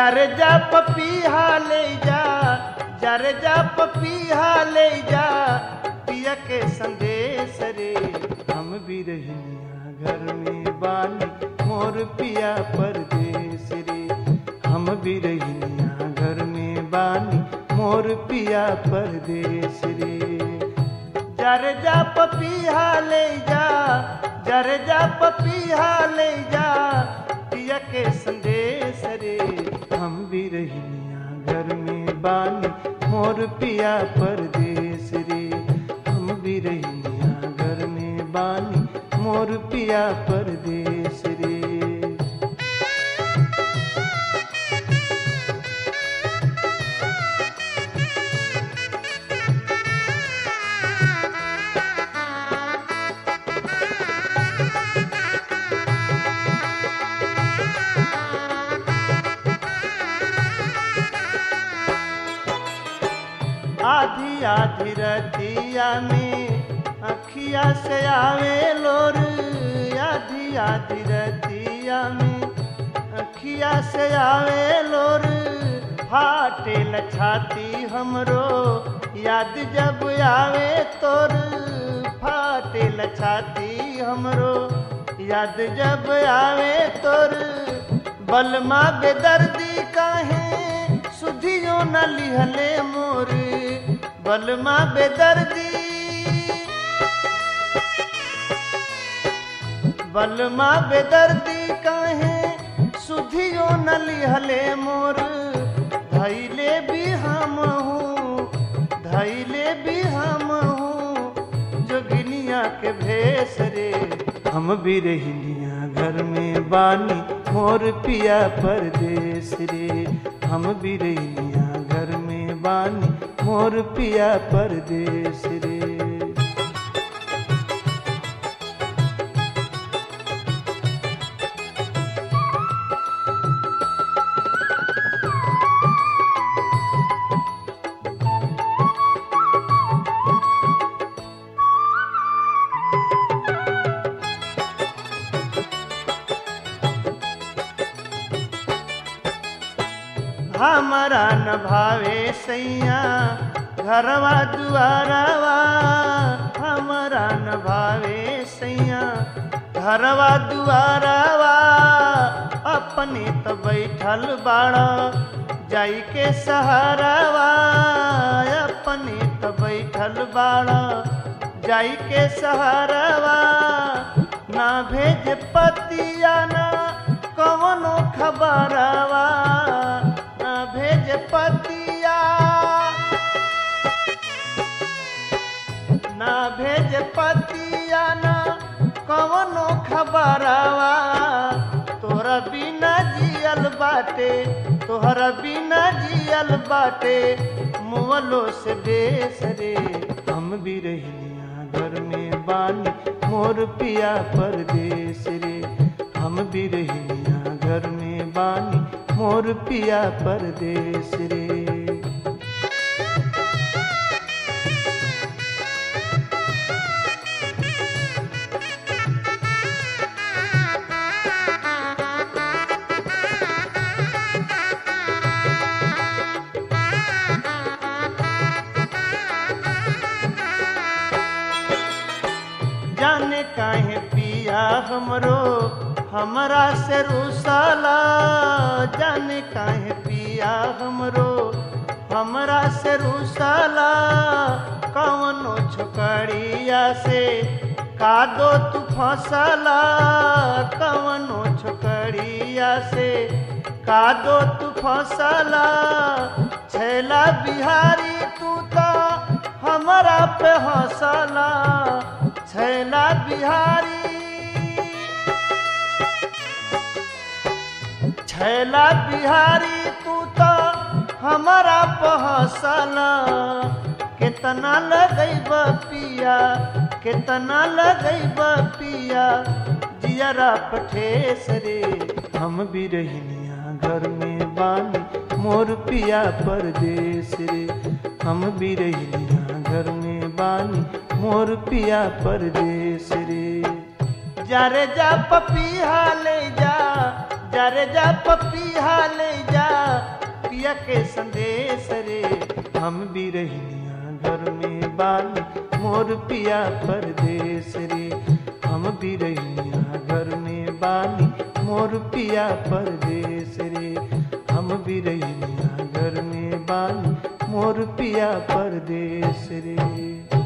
जर जा पपीहा ले जा जर जा पपीहा ले जा पिया के संदेश रे हम भी रहिया घर में बानी मोर पिया परदेश रे हम भी रहिया घर में बानी मोर पिया परदेश रे जर जा पपीहा ले जा जर जा पपीहा ले जा पिया के संदेश रे हम भी रहिया घर में बानी मोर पिया परदेश रे हम भी रहिया घर में बानी मोर पिया परदेश रे आधी आधी रतिया में अखिया से आवे लोर आधी आधी रतिया में अखिया से आवे लोर फाटे छाती हमरो याद जब आवे तोर फाटे छाती हमरो याद जब आवे तोर बलमा बेदर्दी काहे सुधियो न लिहले मोर बलमा बेदर्दी बलमा बेदर्दी काहे सुधियो न लिहले मोर धैले भी हम हूँ धैले भी हम हूँ जोगिनिया के भेस रे हम भी रहिया घर में बानी मोर पिया परदेश रे हम भी रहिया घर में बानी मोर पिया परदेश रे हमारा न भावे सैया घरवा दुआरवा हमारा न भावे सैया घरवा दुआरवा अपने तो बैठल बाड़ा जाई के सहारावा अपने तो बैठल बाड़ा जाई के सहारावा ना भेज पतिया ना कवनो खबरवा ना भेज पतिया ना भेज पतिया ना कवनो खबरवा तोरा बिना जियल बाटे तोहरा बिना जियल बाटे मुअलो से बेस रे हम भी रहिया घर में बानी मोर पिया परदेश रे हम भी रहिया घर में बानी मोर पिया परदेश रे जाने काहे पिया हमरो हमरा से रुसाला जाने काहे पिया हमरो हमरा से रुसाला कवनो छोकरिया से कादो तू फसला कवनो छोकरिया से कादो तू फसला छैला बिहारी तू तो हमरा पे हंसला छैला बिहारी छैला बिहारी तू तो हमारा पहसला कितना लगैब पिया कितना लगैब पिया जियरा पठेस रे हम भी रहिया घर में बानी मोर पिया परदेश रे हम भी रहिया घर में बानी मोर पिया परदेश रे जरे जा पपीहा ले जा जरे जा पपीहा ले जा पिया के संदेश रे हम भी रहिया घर में बानी मोर पिया परदेश रे हम भी रहिया घर में बानी मोर पिया परदेश रे हम भी रहिया घर में बानी मोर पिया परदेश रे